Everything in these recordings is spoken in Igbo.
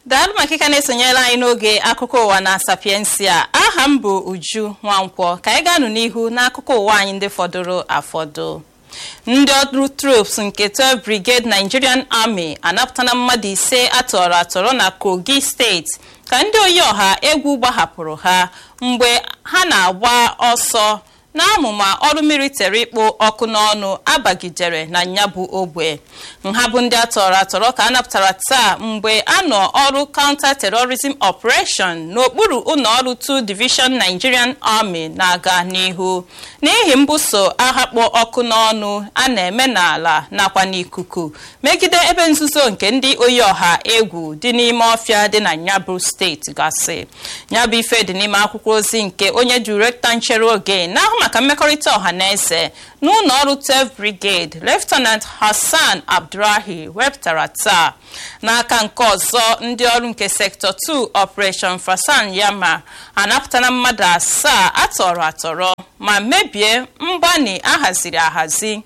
daalụ maka ịka na-esonyere anyị n'oge akụkọ ụwa na sapiensia aha m bụ uju nwankwọ ka anyị ga-anụ n'ihu n'akụkọ ụwa anyị ndị fọdụrụ afọdụ ndị ọrụ troops nke 12 brigade nigerian army anapụtala mmadụ ise atọrọ atọrọ na kogi steeti ka ndị oyi ọha egwu gbahapụrụ ha mgbe ha na-agba ọsọ n'amụma ọrụ militari ịkpụ ọkụ n'ọnụ abagidere na nyabụ ogbe nha bụ ndị atọrọ atọrọ ka a napụtara taa mgbe a nọ ọrụ counter terrorism operation n'okpuru ụlọọrụ 2 division nigerian army na-aga n'ihu n'ihi mbuso agha kpụ ọkụ n'ọnụ a na-eme n'ala nakwa n'ikuku megide ebe nzuzo nke ndị oyi ọha egwu dị n'ime ọfịa dị na nyabụ steeti gasị nyabụ ife dị n'ime akwụkwọ ozi nke onye direkta nchere oge n'ahụ maka mmekọrịta ọha na eze n'ụlọ ọrụ 12 brigade lieutenant hassan abdurahi wepụtara taa n'aka nke ọzọ ndị ọrụ nke sector 2 operation fasan yama anapụtala mmadụ asaa atọrọ atọrọ ma mebie mgbani ahaziri ahazi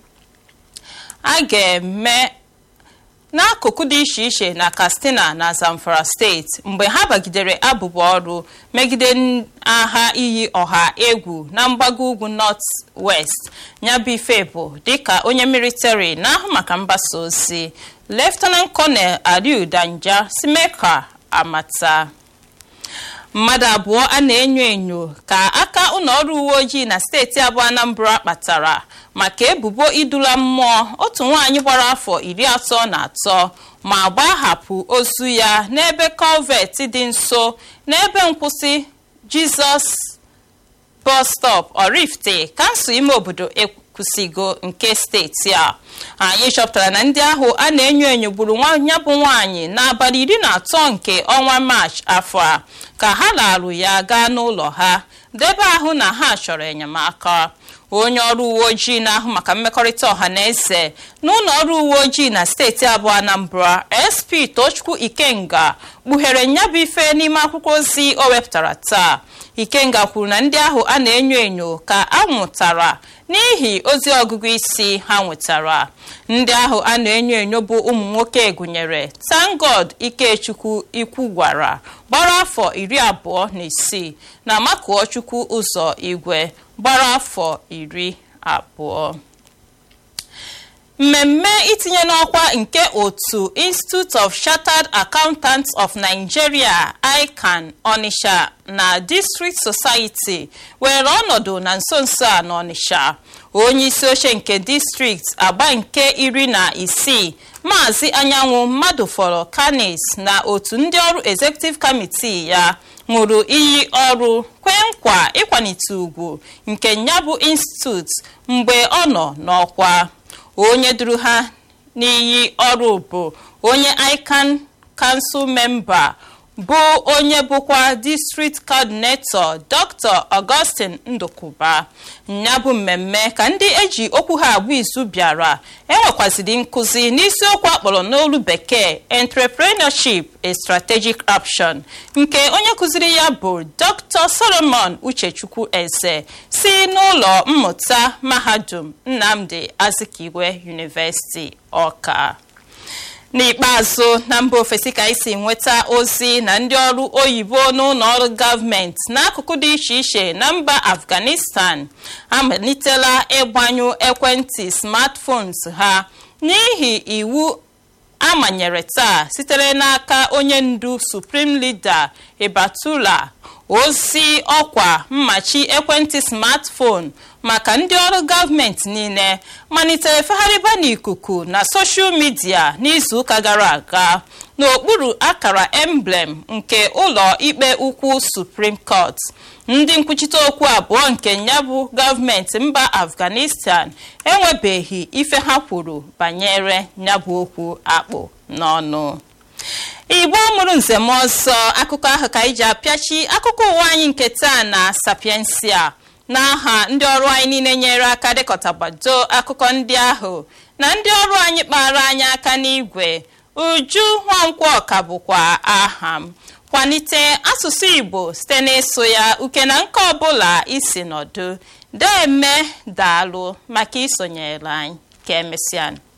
a ga-eme n'akụkụ dị iche iche na katsina na zamfara steeti mgbe ha bagidere abụba ọrụ megide agha iyi ọha egwu na mgbago ugwu north west nyabụ ife bụ dịka onye militari na-ahụ maka mgbasa ozi lieutenant colonel aliu danja simeka amata mmadụ abụọ a na-enyo enyo ka aka ụlọọrụ uwe ojii na steeti abụọ anambra kpatara maka ebubo idula mmụọ otu nwaanyị gbara afọ iri atọ na atọ ma gbahapụ ozu ya n'ebe kọvet dị nso n'ebe nkwụsị jizọs bus stop orifte kansụl ime obodo ekwusigo nke steeti a anyị chọpụtara na ndị ahụ a na-enyo enyo gburu ya bụ nwaanyị n'abalị iri na atọ nke ọnwa maachị afọ a ka ha larụ ya gaa n'ụlọ ha debe ahụ na ha chọrọ enyemaka onye ọrụ uwe ojii na-ahụ maka mmekọrịta ọha na eze n'ụlọ ọrụ uwe ojii na steeti abụọ anambra sp tochukwu ikenga kpughere nyabụ ife n'ime akwụkwọ ozi o wepụtara taa ikenga kwuru na ndị ahụ a na-enyo enyo ka a nwụtara n'ihi ozi ọgụgụ isi ha nwetara ndị ahụ a na-enyo enyo bụ ụmụ nwoke gụnyere tangod ikechukwu ikwu gwara gbara afọ iri abụọ na isii na makuo chukwu ụzọ igwe gbara afọ iri abụọ mmemme itinye n'ọkwa nke otu institute of chartered accountants of nigeria ican onitsha na district society were ọnọdụ na nso nso a n'onitsha onye isi oche nke district agba nke iri na isii maazị anyanwụ mmadụ fọrọ kanis na otu ndị ọrụ executive committee ya ṅụrụ iyi ọrụ kwee nkwa ịkwalite ugwu nke nyabụ institute mgbe ọ nọ n'ọkwa onye duru ha n'iyi ọrụ bụ onye ican council member bụ onye bụkwa district coordinator dr augustine ndukwuba ya bụ mmemme ka ndị eji okwu ha agba izu bịara enwekwaziri nkụzi n'isiokwu akpọrọ n'olu bekee entrepreneurship a strategic option nke onye kụziri ya bụ dr solomon uchechukwu eze si n'ụlọ mmụta mahadum nnamdi azikiwe university ọka n'ikpeazụ na mba ofesi ka anyị si nweta ozi na ndị ọrụ oyibo n'ụlọ ọrụ gọọmenti n'akụkụ dị iche iche na mba afghanistan amalitela ịgbanyụ ekwentị smartphones ha n'ihi iwu amanyere taa sitere n'aka onye ndu supreme leader ibatula ozi ọkwa mmachi ekwentị smartphone maka ndị ọrụ gọọmenti niile malitere fegharịba n'ikuku na soshal midia n'izuụka gara aga n'okpuru akara emblem nke ụlọ ikpe ukwu supreme court ndị nkwuchite okwu abụọ nke nyabụ gọọmenti mba afghanistan enwebeghị ife ha kwuru banyere nyabụ okwu akpụ n'ọnụ igbo mụrụ nzem ọzọ akụkọ ahụ ka anyị ji apịachi akụkọ ụwa anyị nke taa na sapiensia n'aha ndị ọrụ anyị niile nyere aka dịkọtagbado akụkọ ndị ahụ na ndị ọrụ anyị kpara anyị aka n'igwe uju nwankwọ ka bụkwa aha m kwalite asụsụ igbo site n'ịsụ ya uke na nke ọbụla isi nọdụ deme daalụ maka isonyere anyị ka emesịa